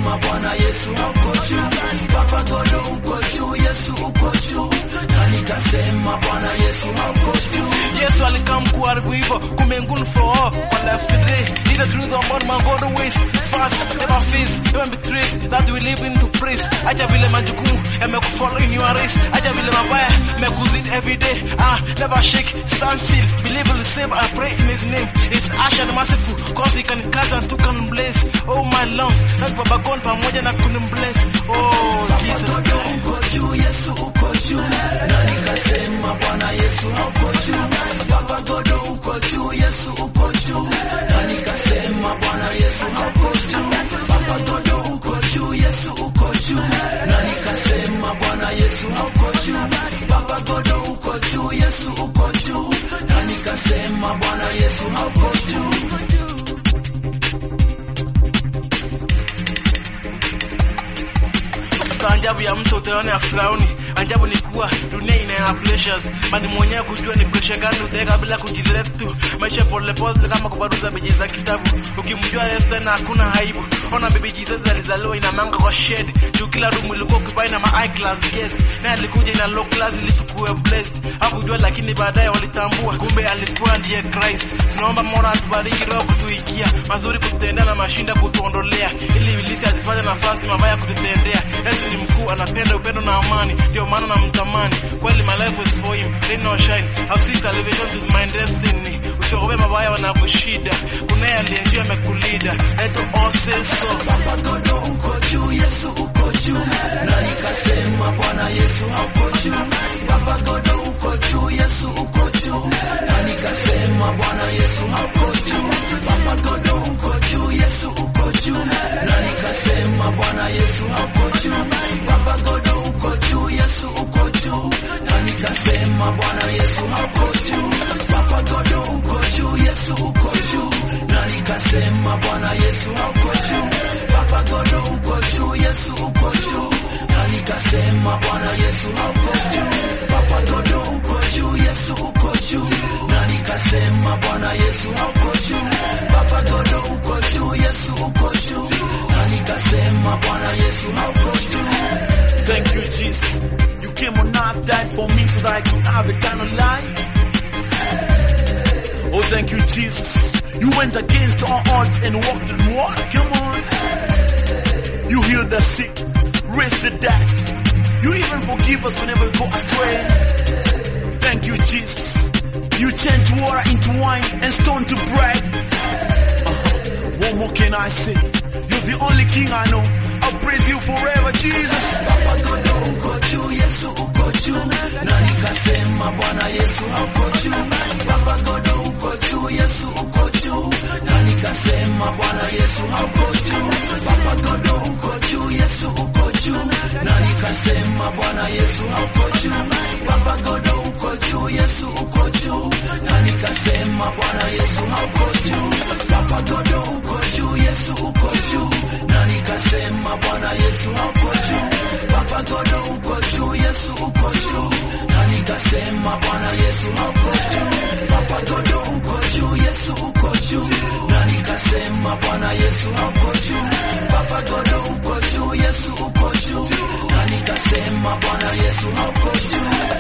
nikasema Bwana Yesu uko juu, Baba Godo uko juu, Yesu uko juu, na nikasema Bwana Yesu uko juu. Yesu alikam kuharibu hivyo, kumbe ngumu for all. Kwa life today, need the truth about my God always fast, never face, never betrayed, that we live into praise. Acha vile majukumu yamekufollow in your race, acha vile mabaya yamekuzidi every day. Ah, never shake, stand still, believe will save. I pray in His name. It's ash and merciful, cause He can cut and to can bless. Oh my Lord, na Baba God pamoja na kunimbless. Oh Jesus. Godo uko juu, Yesu uko juu, na nikasema Bwana Yesu uko juu, Baba Godo uko juu, Yesu uko juu, na nikasema Bwana Yesu uko juu, Baba Godo uko juu, Yesu uko juu, na nikasema Bwana Yesu uko juu, Baba Godo uko juu, Yesu uko juu, na nikasema Bwana Yesu uko juu. Staajabu ya mtu utaona ya Firauni. Ajabu ni kuwa dunia ina pleasures, bali mwenyewe kujua ni pressure gani utaweka bila kujidhirep tu. Maisha pole pole kama kubaruza beji za kitabu. Ukimjua Yesu tena hakuna aibu. Ona baby Jesus alizaliwa ina manga kwa shade. Juu kila room ilikuwa kubai na ma high class guest. Na alikuja ina low class ili tukue blessed. Hakujua lakini baadaye walitambua kumbe alikuwa ndiye Christ. Tunaomba Mola atubariki roho kutuikia, mazuri kututendea na mashinda kutuondolea, ili ibilisi asifanye nafasi mabaya kututendea. Yesu ni mkuu, anapenda upendo na amani, ndio maana namtamani kweli. My life is for him, rain or shine, I'll see television to my destiny. Usiogope mabaya wanakushida, kunaye aliyejua amekulida. Eto all say so. Baba Godo uko juu, Yesu uko juu, na nikasema Bwana Yesu uko juu. Baba Godo uko juu, Yesu uko juu, na nikasema Bwana Yesu uko juu. Baba Godo uko juu, Yesu uko juu, na nikasema Bwana Yesu uko juu. Baba Godo uko juu, Yesu uko juu, na nikasema Bwana Yesu uko juu. Baba Godo uko juu, Yesu uko juu, na nikasema Bwana Yesu uko juu. Baba Godo uko juu, Yesu uko juu, na nikasema Bwana Yesu uko juu. Baba Godo uko juu, Yesu uko juu, na nikasema Bwana Yesu uko juu. Baba Godo uko juu, Yesu uko juu, na nikasema Bwana Yesu uko juu. Thank you, Jesus. You came on earth, died for me so that I could have eternal life. Oh, thank you, Jesus. You went against all odds and walked in water. Come on. You healed the sick, raised the dead. You even forgive us whenever we go astray. Thank you, Jesus. You changed water into wine and stone to bread. Uh-huh. What more can I say? You're the only king I know. I'll praise you forever, Jesus. Baba Godo uko juu, Yesu uko juu, na nikasema Bwana Yesu uko juu. Baba Godo uko juu, Yesu uko juu, na nikasema Bwana Yesu uko juu. Baba Godo uko juu, Yesu uko juu, na nikasema Bwana Yesu uko juu. Baba Godo uko juu, Yesu uko juu, na nikasema Bwana Yesu uko juu. Baba Godo uko juu, Yesu uko juu, na nikasema Bwana Yesu uko juu. Baba Godo uko juu, Yesu uko juu, na nikasema Bwana Yesu uko juu. Baba Godo uko juu, Yesu uko juu, na nikasema Bwana Yesu uko juu. Baba Godo uko juu, Yesu uko juu, na nikasema Bwana Yesu uko juu.